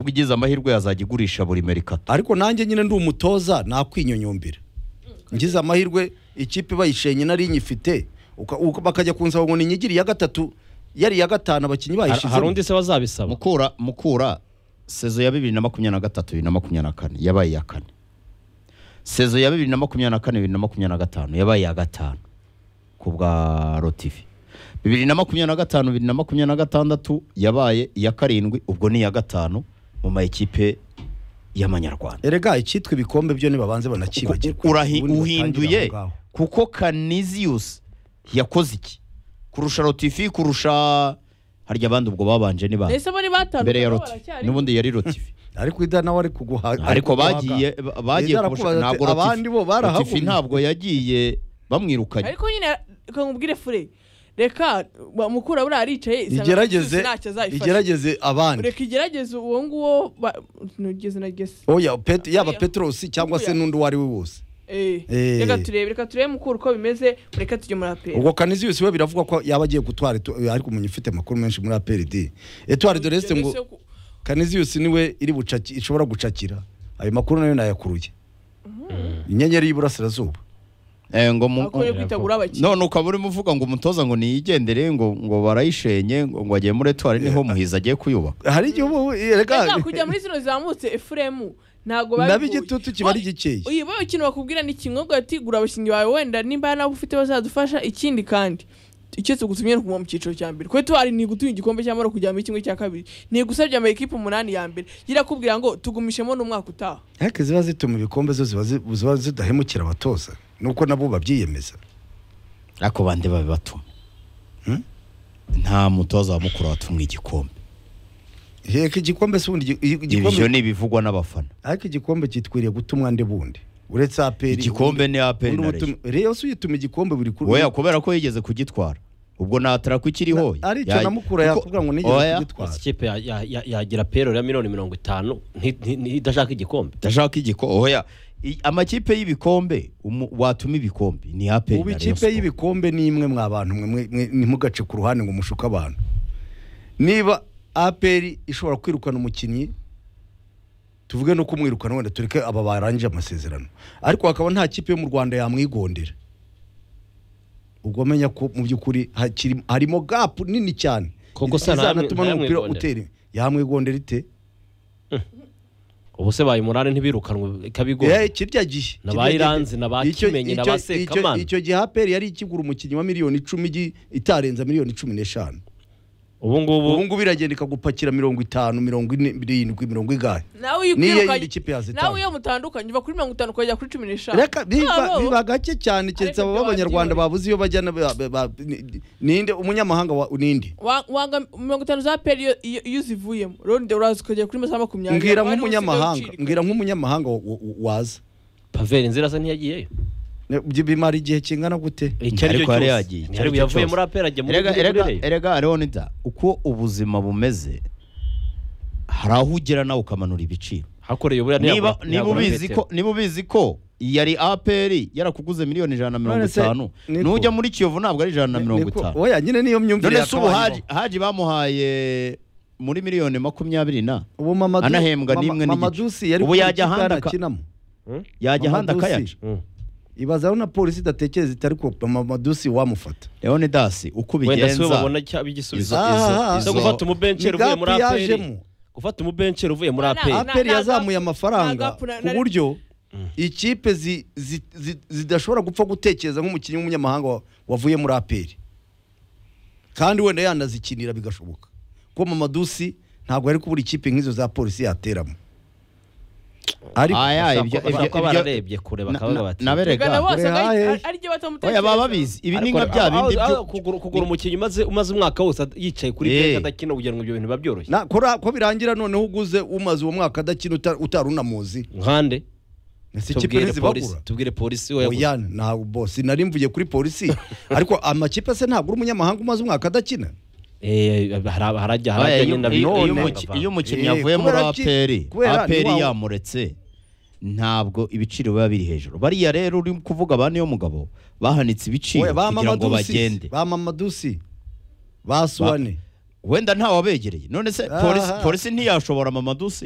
bigize amahirwe yazajya igurisha buri merikato ariko nanjye nyine ndi umutoza nakwinyonyumbira ngize amahirwe ikipe bayishenye nari inyifite uka- uka- bakajya kunsaba ngo ninyigire iya gatatu yari iya gatanu abakinnyi Har- hari bayishizemo undi se bazabisaba mukura mukura sezo ya bibiri na makumyabiri na gatatu bibiri na makumyabiri na kane yabaye iya kane sezo ya bibiri na makumyabiri na kane bibiri na makumyabiri na gatanu yabaye iya gatanu ku bwa rotivi bibiri na makumyabiri na gatanu bibiri na makumyabiri na gatandatu yabaye iya karindwi ubwo ni iya gatanu mu ma ekipe y'amanyarwanda erega icyitwa ibikombe byo ntibabanze banakibagirwa Uku- urahi- Ubundi batangire uhinduye aho ngaho. kuko kaniziyusi yakoze iki kurusha rotifi kurusha harya abandi ubwo babanje ni bande mbese bo ni batanu mbere ya nabo roti baracyariho. n'ubundi yari rotifi ariko ida nawe ari kuguha ariko bagiye bagiye Ida kubusha- arakubaza ntabwo ati, abandi bo barahagumye. rotifi ntabwo yagiye bamwirukanye ariko nyine reka nkubwire fure reka ba- mukura buriya aricaye isanga igerageze Rusizi ntacyo azayifasha. igerageze abandi reka igerageze uwo nguwo ba- ntugeze na gese oya pet yaba Oya. peterosi cyangwa se Oya. n'undi uwo ari we wose Eh, Eh. reka turebe reka turebe mukuru uko bimeze reka tujye muri aperi ubwo kaniziyusi we biravugwa ko yaba agiye gutwara Etu- ariko umuntu ufite amakuru menshi muri aperidi etuwari doresite ngo kaniziyusi niwe iri bucaki ishobora gucakira ayo makuru nayo nayakuruye inyenyeri y'iburasirazuba Eh, ngo mu- akwiye kwitegura abakinnyi none ukaba urimo uvuga ngo umutoza ngo niyigendere ngo ngo barayishenye ngo ngo agiye muri etuwari niho muhizi agiye kuyubaka hari igihe ubu reka rega kujya muri zino zizamutse efuremu ntabwo nabi babigoye. igitutu kiba ari Wa- gikeye uyu bayo ikintu bakubwira ni kimwe ubwo ati gura abakinnyi bawe wenda nimba nabo ufite bazadufasha ikindi kandi icyo tugutumye ni ukuguma mu cyiciro cya mbere kuko tuwari ni gutuye igikombe cy'amahoro kujya muri kimwe cya kabiri ni gusabye ama ekipe umunani ya mbere gira kubwira ngo tugumishemo n'umwaka utaha ariko ziba zituma ibikombe zo ziba zi- ziba zidahemukira abatoza nuko nabo babyiyemeza ariko bande babibatuma Hmm? nta mutoza wa mukuru watumwe igikombe heka igikombe si ubundi igi- igi- igikombe ibyo ni ibivugwa n'abafana ariko igikombe cyitwiriye gutumwa ndi bundi uretse aperi igikombe ni aperi na reyo reyo si uyituma igikombe buri kuri oya kubera ko yigeze kugitwara ubwo natara kukiriho Na- aricyo na Mukura yakubwira ngo nigeze kugitwara. ikipe ya- ya- ya- yagira pero ya miliyoni mirongo itanu nti- nti- nti- idashaka igikombe ndashaka igiko oya I- amakipe y'ibikombe umu- watuma ibikombe ni aperi ubu na Rayon ikipe Sport. y'ibikombe ni imwe mwa bantu mwe- mwe- mwe- ntimugace ku ruhande ngo mushuke abantu niba aperi ishobora kwirukana umukinnyi tuvuge no kumwirukana wenda tureke aba barangije amasezerano ariko hakaba nta kipe yo mu rwanda yamwigondera ubwo menya ko mu by'ukuri hakiri- harimo gapu nini cyane Koko se nta- izanatuma n'umupira ntayamwigondera? utera imbere. yamwigondera ite ubu se baye umunani ntibirukanwe Eh, ikabigora kirya gihe Na kirya ba gihe. Iranzi, na ba Icyo- Kimenyi, na icyo- ba Sekamana. icyo- icyo gihe aperi yari ikigura umukinnyi wa miliyoni icumi igi- itarenza miliyoni cumi n'eshanu ubu ubu ngubu ngubu iragenda ikagupakira mirongo itanu mirongo ine irindwi mirongo igaye nawe N'iyo iyo yindi kipe yazitanga. nawe iyo mutandukanye uva kuri mirongo itanu ukajya kuri cumi n'eshanu reka biba Abo- biba gake cyane keretse Ariko abo ibyo b'abanyarwanda wabyiboneye. babuze iyo bajyana ba- ba- ba- ni- ninde umunyamahanga wa- ninde Wa- wanga mirongo itanu za peri iyo- iyo iyo uzivuyemo ronde uraza ukagera kuri masaha makumyabiri mbwira Wari usigaye nk'umunyamahanga ucirika. mbwira nk'umunyamahanga wa- wa- wa- waza paveri inzira se ntiyagiyeyo Ne- bi- bimara igihe kingana gute icyo ari Ariko cyo yari cyose yagiye, icyo Yari- ari cyo yavuye cyose. muri apera ajya muri erega muri erega Reyo. erega leonida uko ubuzima bumeze hari aho ugera nawe ukamanura ibiciro hakoreye buriya niba ntiyabura- niba ntiyabura ubizi metero. ko niba ubizi ko yari aperi yarakuguze miliyoni ijana na mirongo None se, itanu niko. nujya muri kiyovu ntabwo ari ijana na mirongo Niko- itanu oya nyine niyo myumvire none se ubu yakabayeho. haji haji bamuhaye muri miliyoni makumyabiri na ubu Mamadou- anahembwa Mama- n'imwe n'igice. Mamadusi yari Ubu ku yajya ikipe ahandi yari aka- akinamo. Hmm? yajya ahandi Mamadusi. akayaca Hmm. ibaza aho na polisi idatekereza iti ariko mamadusi wamufata leonidas uko wenda si we ubigenza babona cyaba igisubizo Izo- Aha, zo izo- gufata umubenceri Ni uvuye muri gapu aperi yajemo. gufata umubenceri uvuye muri Na- na- aperi na- aperi nta yazamuye gapu- nta amafaranga gapu na- ku na- buryo ikipe zi- zi- zi- zidashobora gupfa gutekereza nk'umukinnyi w'umunyamahanga wa- wavuye muri aperi kandi wenda yanazikinira bigashoboka kuko mamadusi ntabwo ari kubura ikipe nk'izo za polisi yateramo ariko aya Bashaka- ibyo bashaka ibyo ko bararebye kure bakavuga bati Ugana naberega bose ari- Rehae. ari- ariryo oya batamutekereza baba babizi ibi ni Ariko nka bya aho- bindi aho- byo- aho kugura- kugura umukinnyi umaze umaze umwaka wose ad- yicaye kuri Eh. benshi adakina kugira ngo ibyo bintu biba byoroshye na kora- ko birangira noneho uguze umaze uwo mwaka adakina uta- utari unamuzi nkande ese ikipe tubwire polisi ntizibagura tubwire polisi we yaguze. oya ntabwo bosi nari mvuye kuri polisi ariko amakipe se ntabwo uri umunyamahanga umaze umwaka adakina Eh, hari- harajya Oya, harajya iyo- nyine iyo- iyo bikunda umuki- bavanga. iyo umukinnyi Eh, avuye muri kubera ki- aperi kubera ni aperi wa- yamuretse ntabwo ibiciro biba biri hejuru bariya rero uri kuvuga ba niyo mugabo bahanitse ibiciro Oya, ba kugira ngo Mamadusi, bagende ba mamadusi ba suwane wenda ntawabegereye none se polisi Aha. polisi ntiyashobora mamadusi